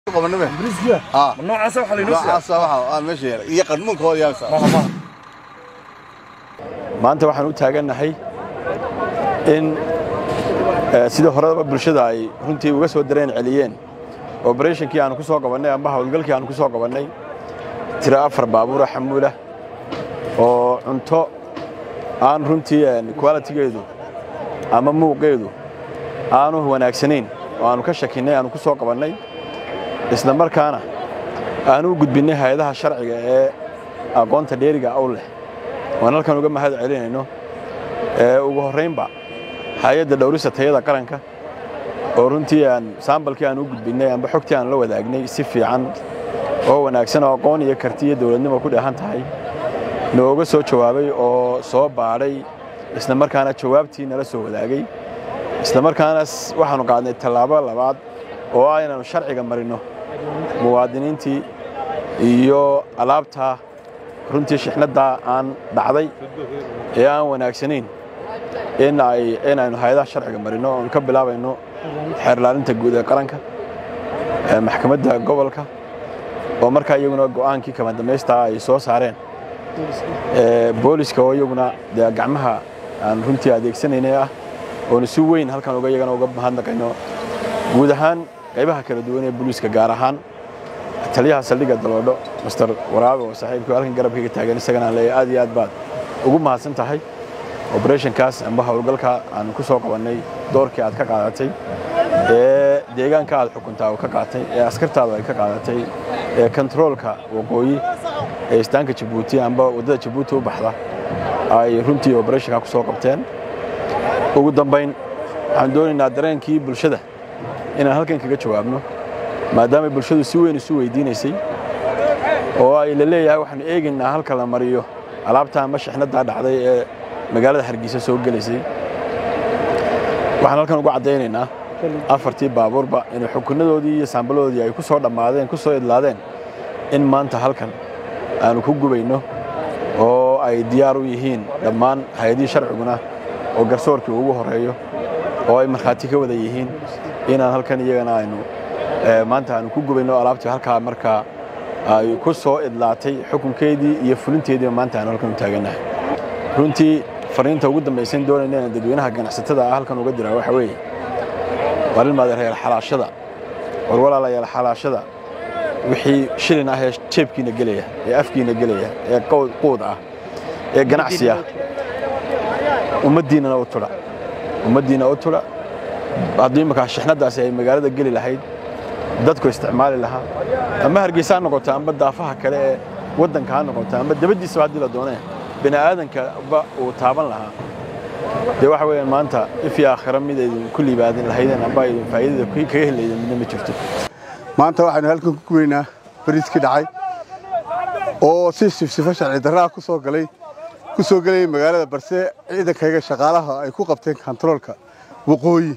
qabanaba bariiskiya ah noocaasa waxa laynoo siyaa noocaasa waxa ah meesha yaala iyo qadmuunkooda yaasa maanta waxaan u taagannahay in eh, sidii horedaba bulshada ay runtii uga soo dareen celiyeen oberatinkii aanu ku soo qabannay amba hawlgalkii aanu ku soo qabannay tiro afar baabuura xamuulah oo cunto aan runtii qualitigeedu ama muuqeedu aanu wanaagsanayn oo aanu ka shakinnay aanu ku soo qabannay isla markaana aanu u gudbinnay hay-adaha sharciga ee aqoonta dheeriga aw leh waan halkan uga mahad celinayno ee ugu horraynba hay-adda dhowrista tayada qaranka oo runtii aan saambalkii aan u gudbinnay amba xogtii aan la wadaagnay si fiican oo wanaagsan oo aqoon iyo karti iyo dowladnimo ku dheehan tahay nooga soo jawaabay oo soo baadhay isla markaana jawaabtii nala soo wadaagay isla markaana s- waxaannu qaadnay tallaabo labaad oo ah inaannu sharciga marinno muwaadiniintii iyo alaabta runtii shixnaddaa aan dhacday ee aan wanaagsanayn in ay inaynu hay-adaha sharciga marino oon ka bilaabayno xeerlaalinta guud ee qaranka ee maxkamadda gobolka oo markaa iyaguna go'aankii kama damaystaa ay soo saareen ee booliska oo iyaguna dee gacmaha aan runtii adeegsanaynay ah oonu si weyn halkan uga iyagana uga mahadnaqayno guud ahaan qaybaha kala duwan ee booliiska gaar ahaan taliyaha saldhigga daloodho master waraabe oo saaxiibkii halkan garabkayga taagan isagana aan leeyahay aad iyo aad baad ugu mahadsan tahay operationkaas amba howlgalka aan ku soo qabannay doorkii aad ka qaadatay ee deegaanka aad xukuntaa uu ka qaatay ee askartaadu ay ka qaadatay ee kontaroolka waqooyi ee istaanka jabuuti amba waddada jabuuti u baxda ay runtii operationka ku soo qabteen ugu dambayn waxaan doonaynaa dareenkii bulshada inaan halkan kaga jawaabno maadaama bulshadu si weyn isu weydiinaysay oo ay la leeyahay waxaanu eegaynaa halka la mariyo alaabta ama shixnaddaa dhacday ee magaalada hargeysa soo gelaysay waxaan halkan ugu caddaynaynaa afartii baabuurba inay xukunadoodii iyo saambaladoodii ay ku soo dhammaadeen ku soo idlaadeen in maanta halkan aanu ku gubayno oo ay diyaar u yihiin dhammaan hay-adihii sharciguna oo garsoorkii ugu horeeyo oo ay markhaati ka wada yihiin inaan halkan iyagana aynu eh, maanta aanu ku gubayno alaabtii halkaa markaa ay ku soo idlaatay xukunkeedii iyo fulinteediiba maanta aanu halkan u taagannahay runtii fariinta ugu dambaysan doonayna inaan dadweynaha ganacsatada ah halkan uga diraa waxa weeye warilmaada reer xalaashada war walaalayaal xalaashada wixii shilin ah ee jeebkiina gelaya ee afkiina gelaya ee qowd- quud ah ee ganacsi ah ummaddiinnana u tudha ummaddiina u tudha haddii imankaa shixnaddaasi ay magaalada geli lahayd dadku isticmaali lahaa ama hargeysa ha noqoto amba daafaha kale ee waddanka ha noqoto amba dabaddiisaba haddii la doonee bini aadankaba uu taaban lahaa dee waxa weeyaan maanta ifii aakhira mid aydin ku liibaadin lahaydeen amba aydin faa'iidada ku- kaga helaydeen midna ma jirto maanta waxaynu halkan ku gubaynaa bariiskii dhacay oo si sifsifo sharci darraa ku soo galay ku soo gelayay magaalada balse ciidankayga shaqaalaha ay ku qabteen kontaroolka waqooyi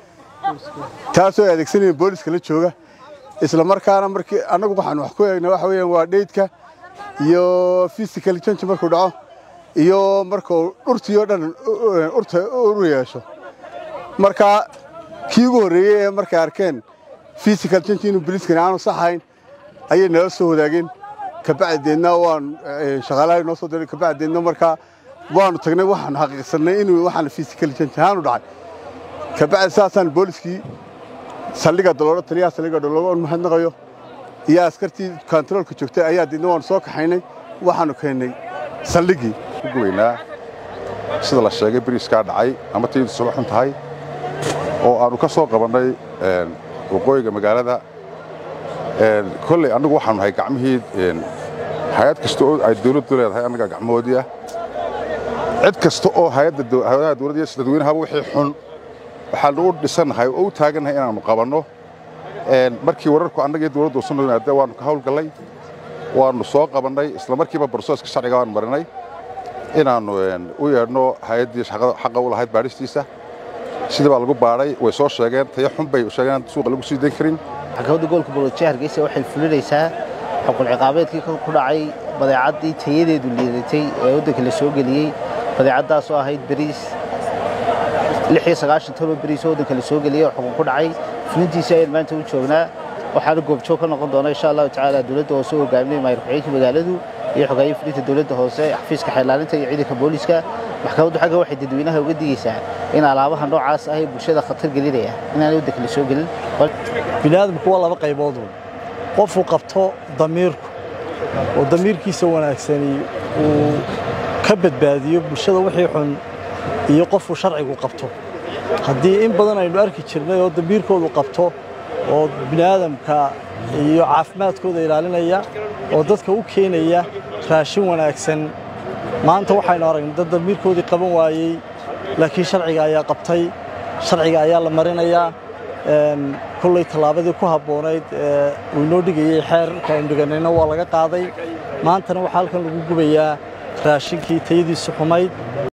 taasoo ay adeegsanayeen booliska la jooga isla markaana markii annagu waxaan wax ku eegnay waxa weeyaan waa dheydka iyo physical change markuu dhaco iyo markuu dhurtii oo dhan u- u- urta uru yeesho marka kii ugu horreeyey ee markay arkeen physical change inuu boliiskani aanu saxayn ayay nala soo wadaageen kabacdeedna waan eh, shaqaalaha noo soo diray kabacdeedna markaa waanu tagnay waxaan xaqiiqsanay inuu waxaan physical change ahaanu dhacay kabacdi saasaan booliskii saldhigga daloolo taliyaha saldhigga daloolo oon mahadnaqayo iyo askartii kontaroolka joogtay ayaa deedna waanu soo kaxaynay waxaanu keennay saldhiggii ku gubaynaa sida la sheegay bariiskaa dhacay ama tayadu suba xun tahay oo aanu ka soo qabannay een, waqooyiga magaalada Een, kolley annagu waxaanu nahay gacmihii een, hay-ad kasta oo ay dawladdu leedahay annaga gacmahoodii ah cid kasta oo hay-adda daw- hay-adaha dawladda iyo dadweynahaba wixii xun waxaanu u dhisannahay oo u taagannahay inaannu qabanno Een, markii wararku annaga iyo dawladdu usan yimaadeen waannu ka hawlgallay waannu soo qabannay isla markiiba barsooska sharciga waanu marinay inaannu een, u yeedhno hay-addii shaqada- xaqa u lahayd baadhistiisa sidii baa lagu baadhay way soo sheegeen tayo xun bay sheegeen aan suuqa lagu sii dayn karin maxkamadda gobolka boolojiya hargeysa waxay fulinaysaa xukun ciqaabeedkii ka ku dhacay badeecaddii tayadeedu liidatay ee waddanka la soo geliyey badeecaddaas oo ahayd bariis lix iyo sagaashan toban bariis oo waddanka la soo geliyey oo xukun ku dhacay fulintiisa ayaan maanta u joognaa waxaana goobjoog ka noqon doona insha allahu tacaala dowladda hoose oo hogaaminaya maayir ku-xigeenka magaaladu iyo xogaayii fulinta dowladda hoose xafiiska xeelaalinta iyo ciidanka booliska maxkamaddu xagga waxay dadweynaha uga digaysaa in alaabaha noocaas ah ee bulshada khatar gelinaya inaanay waddanka la soo gelin biniaadamku waa laba qaybood qofuu qabto damiirku oo damiirkiisa wanaagsani uu ka badbaadiyo bulshada wixii xun iyo qofuu sharcigu qabto haddii in badan aynu arki jirnay oo damiirkoodu qabto oo bini'aadamka iyo caafimaadkooda ilaalinaya oo dadka u keenaya raashin wanaagsan maanta waxaynu aragnay dad damiirkoodii qaban waayey laakiin sharciga ayaa qabtay sharciga ayaa la marinayaa kolley tallaabadii ku habboonayd ee uu inoo dhigayey xeerka aynu dhiganayna waa laga qaaday maantana waxaa halkan lagu gubayaa raashinkii tayadiisu xumayd